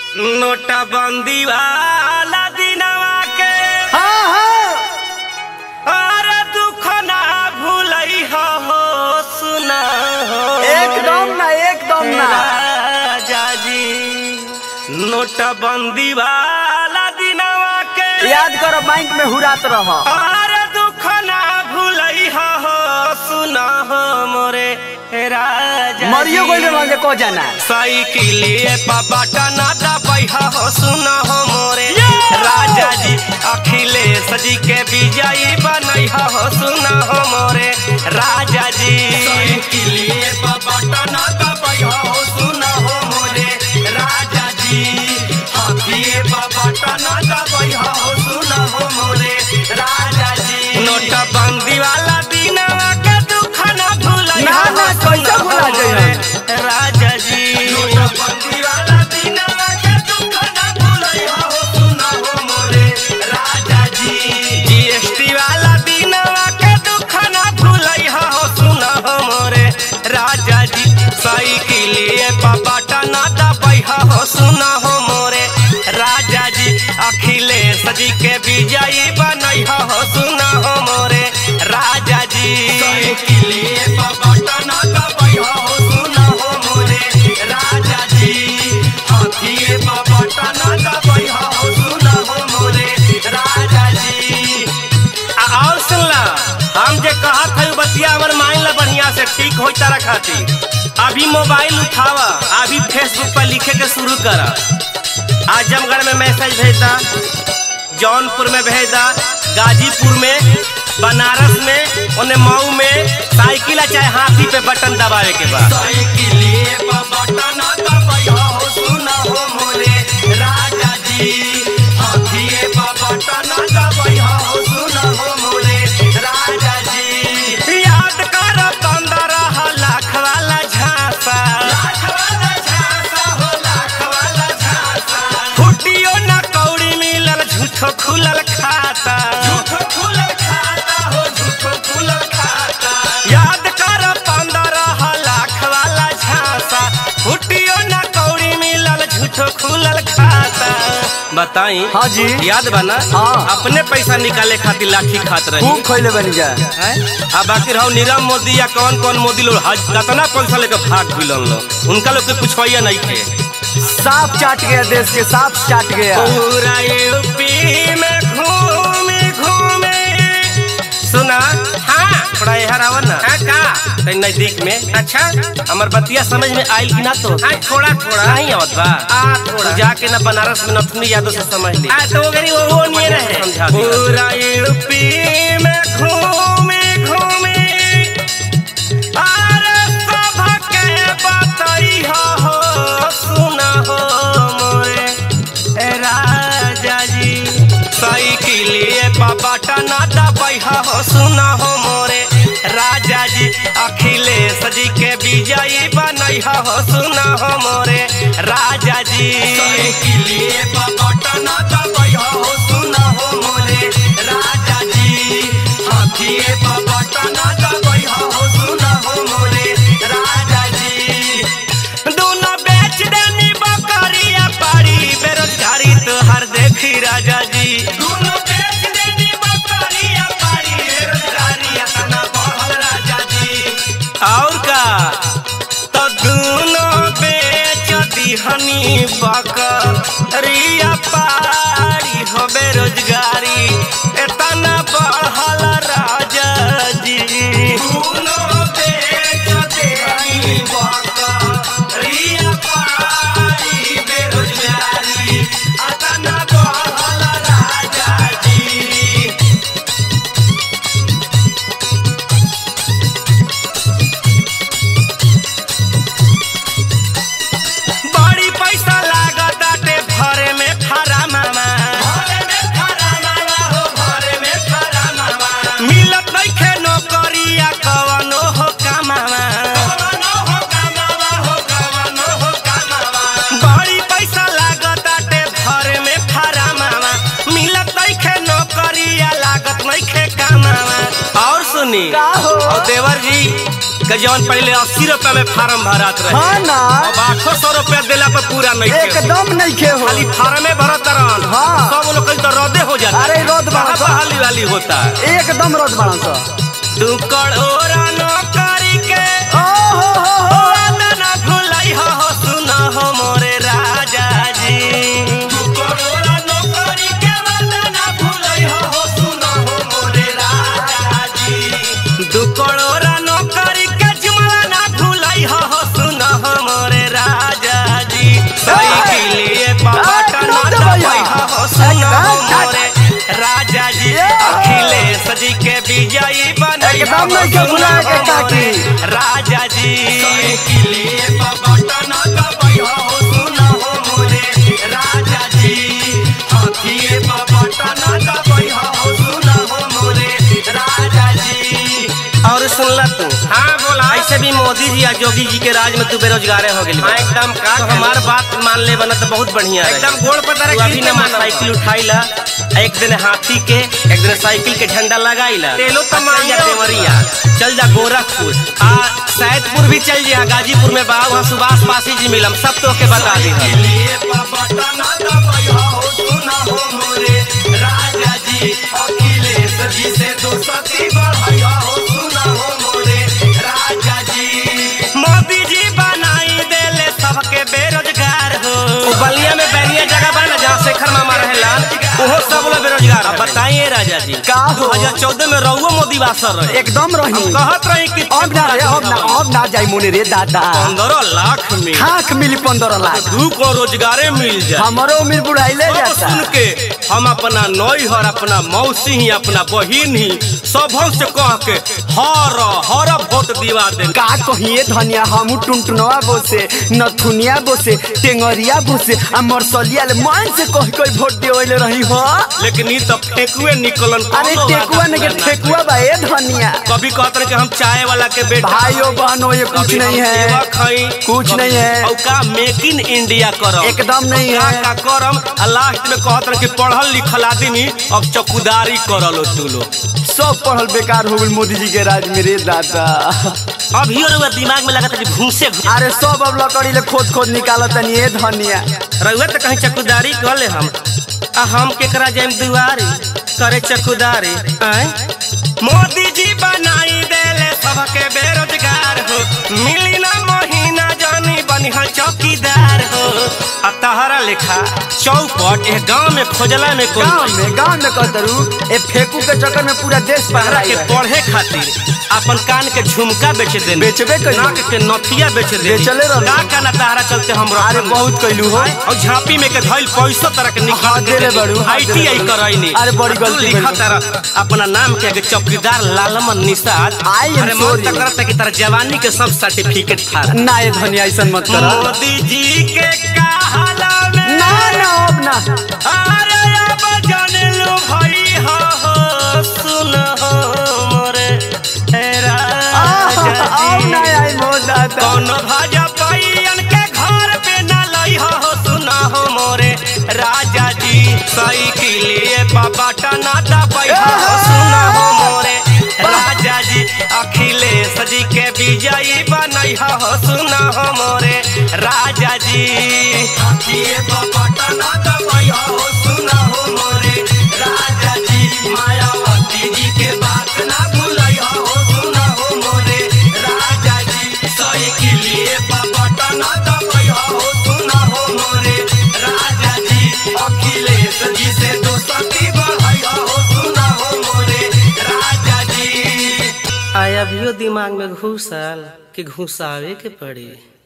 नोटबंदी वाला दिनवा के हाँ हाँ अरे दुख ना भूलई हो सुना हो एकदम ना एकदम ना राजा जी नोटबंदी वाला दिनवा के याद करो बैंक में हुरात रह अरे दुख ना भूलई हो सुना हो मोरे राजा मरियो जी। गइल रहल को जाना साइकिलिए पापा टना दबैहा हो सुना हो मोरे राजा जी अखिलेश जी के विजयी बनैहा हो सुना हो मोरे राजा जी साइकिलिए पापा टना दबैहा हो सुना हो मोरे राजा जी हाथीए पापा टना दबैहा हो सुना हो मोरे राजा जी नोटबंदी वाला दिनवा के दुख ना भूलैहा ना, ना, हो कैसे सुना भुला हो जाइहन? मोरे राजा जी नोटबंदी वाला दिनवा के दुख ना भूलैहा हो सुना हो मोरे राजा जी जीएसटी वाला दिनवा के दुख ना भूलैहा हो सुना हो मोरे राजा जी साइकिलिए पापा टना दबैहा हो सुना हो मोरे राजा जी अखिलेश जी के विजयी बनैहा हो सुना हो मोरे राजा जी साइकिलिए पापा टना दबैहा हो सुना हो मोरे राजा जी हाथीए पापा टना दबैहा हो सुना हो मोरे राजा जी आ- और सुनला हम जे कहत है बतिया हमर माइन ला बढ़िया से ठीक होई तारा खातिर अभी मोबाइल उठावा अभी फेसबुक पर लिखे के शुरू कर आजमगढ़ में मैसेज भेजदा जौनपुर में भेजदा गाजीपुर में बनारस में ओने मऊ में साइकिल आ चाहे हाथी पे बटन दबावे के बाद साइकिलिए पे बटन दबाइहा हो सुना हो मोरे राजा जी हाथीए पे बटन दबाइहा हो सुना हो मोरे राजा जी याद कर पंद्रह लाख वाला झांसा लाख वाला झांसा हो लाख वाला झांसा फुटियो ना कौड़ी मिलल झूठो खुलल खाता झूठो खुलल खाता हो झूठो खुलल खाता याद कर पंद्रह लाख वाला झांसा फुटियो ना कौड़ी मिलल झूठो खुलल खाता बताई हाँ जी। याद बना हाँ। अपने पैसा निकाले खातिर लाठी खात रही खूब खैले बनी जा हैं? आ बाकी रहो नीरव मोदी या कौन कौन मोदी लोग हज कतना पैसा लेकर भाग भिलन लोग उनका लोग के पूछवाइया नहीं थे साफ चाट गया देश के साफ चाट गया पूरा यूपी में घूमे घूमे सुना हाँ थोड़ा यहाँ आवन ना हाँ का तई नजदीक में अच्छा हमर बतिया समझ में आइल कि ना तो हाँ थोड़ा थोड़ा नहीं आवत बा आ थोड़ा जाके ना बनारस में नथुनी यादव से समझ ली आ तो गरी वो वो नहीं रहे पूरा यूपी में घूमे घूमे अरे सबके बतैहा हो सुना हो मोरे ए राजा जी साइकिलिए पापा टना दबैहा हो सुना हो मोरे राजा जी अखिलेश जी के विजयी बनैहा हो सुना हो मोरे राजा जी साइकिलिए पापा टना दबैहा हो सुना हो मोरे राजा जी हाथीए पापा टना दबैहा हो सुना हो मोरे राजा जी दोनों बेच देनी बकरिया पारी बेरोजगारी तो हर देखी राजा जी दोनों बेच देनी बकरिया पारी बेरोजगारी तना बढ़ल राजा जी और का तो दोनों बेच दिहनी बकरिया पारी हो बेरोजगारी एतना बढ़ल राजा जी दोनों बेच देहनी बकरिया पारी बेरोजगारी एतना बढ़ल राजा जी बड़ी पैसा लागत आटे भरे में खरा मामा भरे में खरा मामा हो भरे में खरा मामा मिलत नइखे नौकरिया कवनो हो कमावा कवनो हो कमावा हो कवनो हो कमावा बड़ी पैसा लागत आटे भरे में खरा मामा मिलत नइखे नौकरिया लागत नइखे कमावा और सुनी का हो? और देवर जी कि जवन पहले अस्सी रुपया में फार्म भरत रहे हाँ ना अब आठो सौ रुपया देला पर पूरा नहीं थे एकदम नहीं खे हो खाली फार्मे भरत रहन हाँ। सब लोग कहीं तो रद्दे हो जाता अरे रद्द बड़ा कहाँ सा। बहाली वाली होता है एकदम रोज बड़ा सा तू कड़ोरा नौकरी के ओ हो हो ओ हो वादा ना भुलाई हो हो सुना हो मोरे राजा जी तू कड़ोरा नौकरी के वादा ना भुलाई हो हो सुना हो मोरे राजा जी तू कड़ोरा नौकरी के जुमला ना भुलाई हो हो सुना हो मोरे राजा जी साइकिलिए पापा टना दबाई हो हो सुना हो मोरे राजा जी अखिलेश जी के विजयी बनई हो एकदम नहीं के बुला के काकी। राजा जी साइकिलिए पापा टना दबाई हो सुना हो मोरे राजा जी हाथीए पापा टना दबाई हो सुना हो मोरे राजा जी और सुनला तू हाँ बोला ऐसे भी मोदी जी या योगी जी के राज में तू बेरोजगारे हो गई एकदम का तो हमार बात मान ले बना तो बहुत बढ़िया एकदम गोड़ पर तू अभी ना साइकिल उठाई ला एक दिन हाथी के एक दिन साइकिल के झंडा लगाई ला तेलो तो मारिया देवरिया चल जा गोरखपुर आ सैदपुर भी चल जा गाजीपुर में बा वहाँ सुभाष पासी जी मिलम सब तो के बता दी राजा जी अखिलेश जी से दोस्ती बढ़ाया हो सुना हो मोरे राजा जी मोदी जी बनाई देले सबके बेरोजगार हो ओ बलिया में बैरिया जगह बा ना जहाँ शेखर मामा रहेला ओहो सब लोग बेरोजगार अब बताइए राजा जी का हो? 2014 में रहुओ मोदी वासर रहे एकदम रही हम कहत रही कि अब ना रे अब ना अब ना जाई मुने रे दादा पंद्रह लाख में खाक मिली पंद्रह लाख दू को रोजगारे मिल जाए हमारो उम्र बुढ़ाइले सब जाता सुन के हम अपना नौहर अपना मौसी ही अपना बहिन ही सबों से कह के हर हर वोट दिवा दे का कहिए धनिया हमू टुनटुनवा बोसे नथुनिया बोसे टेंगरिया बोसे आ मरसलिया ले मन से कह कोई वोट देवले रही हो लेकिन ई तो फेकुए निकलन अरे कौनो टेकुआ वादा ने के पूरा ना ठेकुआ बा ए धनिया कभी कहते रहे कि हम चाय वाला के बेटा भाइयों बहनों ये कुछ कभी नहीं हम है सेवा खाई कुछ नहीं है। और का मेक इन इंडिया करम एकदम नहीं का है का करम आ लास्ट में कहत रहे कि पढ़ल लिखल आदमी अब चौकीदारी करल तू लोग सब पढ़ल बेकार हो गल मोदी जी के राज में रे दादा अभी और दिमाग में लगा था कि भूसे अरे सब अब लकड़ी ले खोद खोद निकालत तनी ए धनिया रउआ तो कहीं चकुदारी कर ले हम आ हम केकरा जाइम दुआरी करे चकुदारी आय मोदी जी बनाई देले सबके बेरोजगार हो मिली ना महीना जानी बनिहा चौकीदार हो आ तहरा लेखा चौपट ए गांव में खोजला में कोई गांव में गांव में कहतरू ए फेकू के चक्कर में पूरा देश पहरा पहरा के के पढ़े खातिर अपन कान के झुमका बेच दे बेचबे कइलू। नाक के नथिया बेच दे बेचले रहलू। का का ना तहरा चलते हम अरे बहुत कइलू हो और झांपी में के धइल पैसा तरह के निकाल हाँ, देले बड़ू, हाँ, देले आईटीआई बड़ू। करैनी अरे बड़ी गलती लिखा भइल। तरह अपना नाम के आगे चौकीदार लालमन निषाद I am अरे मन sorry. तक करता कि तारा जवानी के सब सर्टिफिकेट था ना ए धनिया ऐसा मत कर मोदी जी के कहला में ना ना अब ना अरे अब जान लो भाई हो हो सुन हो मोरे हे राजा अब जी ना आई मो दादा कौन भाजा पाइयन के घर पे न लई हो सुना हो मोरे राजा जी साइकिलिए पापा टना दबाई हो सुना हो मोरे राजा जी अखिलेश जी के विजयी बनई हो सुना हो मोरे राजा जी अखिए पापा टना दबाई हो सुना हो मोरे राजा जी मायावती जी के बात ना भूलई हो सुना हो मोरे राजा जी साइकिलिए पापा टना दबाई हो सुना हो मोरे राजा जी अखिलेश जी से दोस्ती बढ़ाई हो सुना हो मोरे राजा जी आया भी दिमाग में घुसल कि घुसावे के पड़ी